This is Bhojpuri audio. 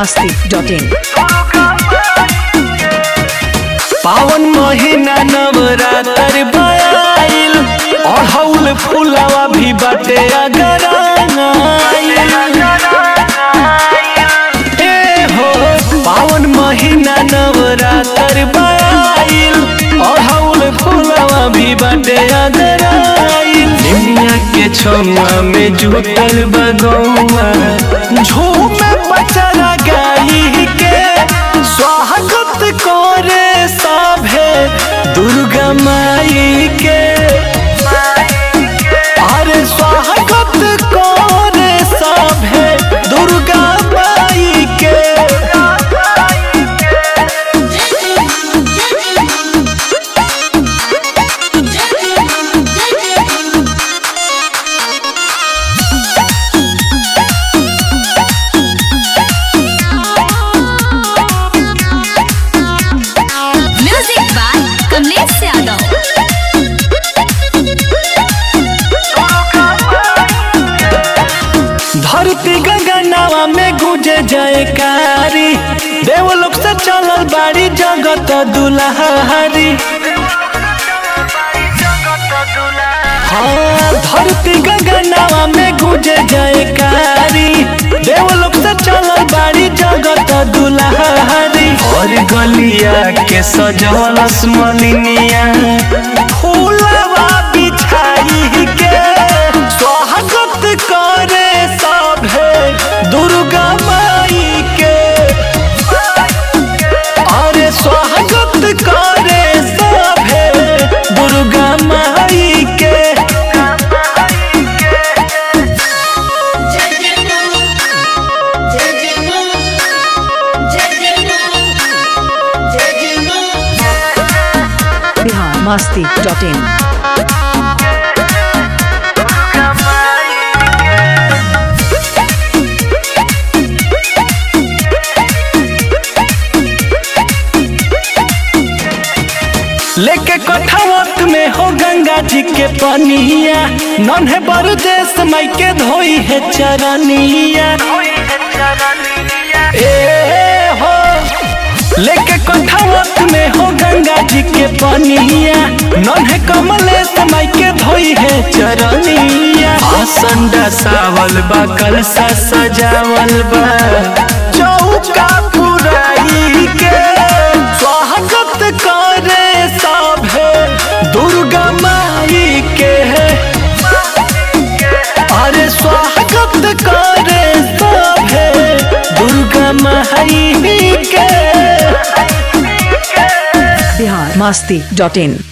masti.in पावन महीना नवरात्र भयाइल अढ़ौल फुलावा भी बाटे अगर ए हो पावन महीना नवरात्र भयाइल अढ़ौल फुलावा भी बाटे अगर दुनिया के छौआ में जुटल बगौआ झूमे बचरा गाई के स्वागत करे सभे दुर्गा माई के अरे स्वागत करे सभे दुर्गा माई के म्यूजिक बाय कमलेश यादव धरती गगनावा में गुजे जयकारी देवलोक से चलल बाड़ी जगत दुल्हारी हाँ धरती गगनावा में गुजे जयकारी देवलोक से चलल बाड़ी जगत दुल्हारी और गलिया के सजल मलिनिया फूलवा बिछाई के स्वागत करे सभे दुर्गा माई के अरे स्वागत करे सभे दुर्गा माई के Bihar masti.in लेके कठावत में हो गंगा जी के पनिया नन्हे बरदेश माई के धोई है चरनिया ए हो लेके कठावत में हो गंगा जी के पनिया नन्हे कमलेश माई के धोई है चरनिया आसन डसावल बा कलसा सजावल बा चौका पुराई के स्वागत करे सभे दुर्गा माई के अरे स्वागत करे सभे दुर्गा माई के Bihar masti.in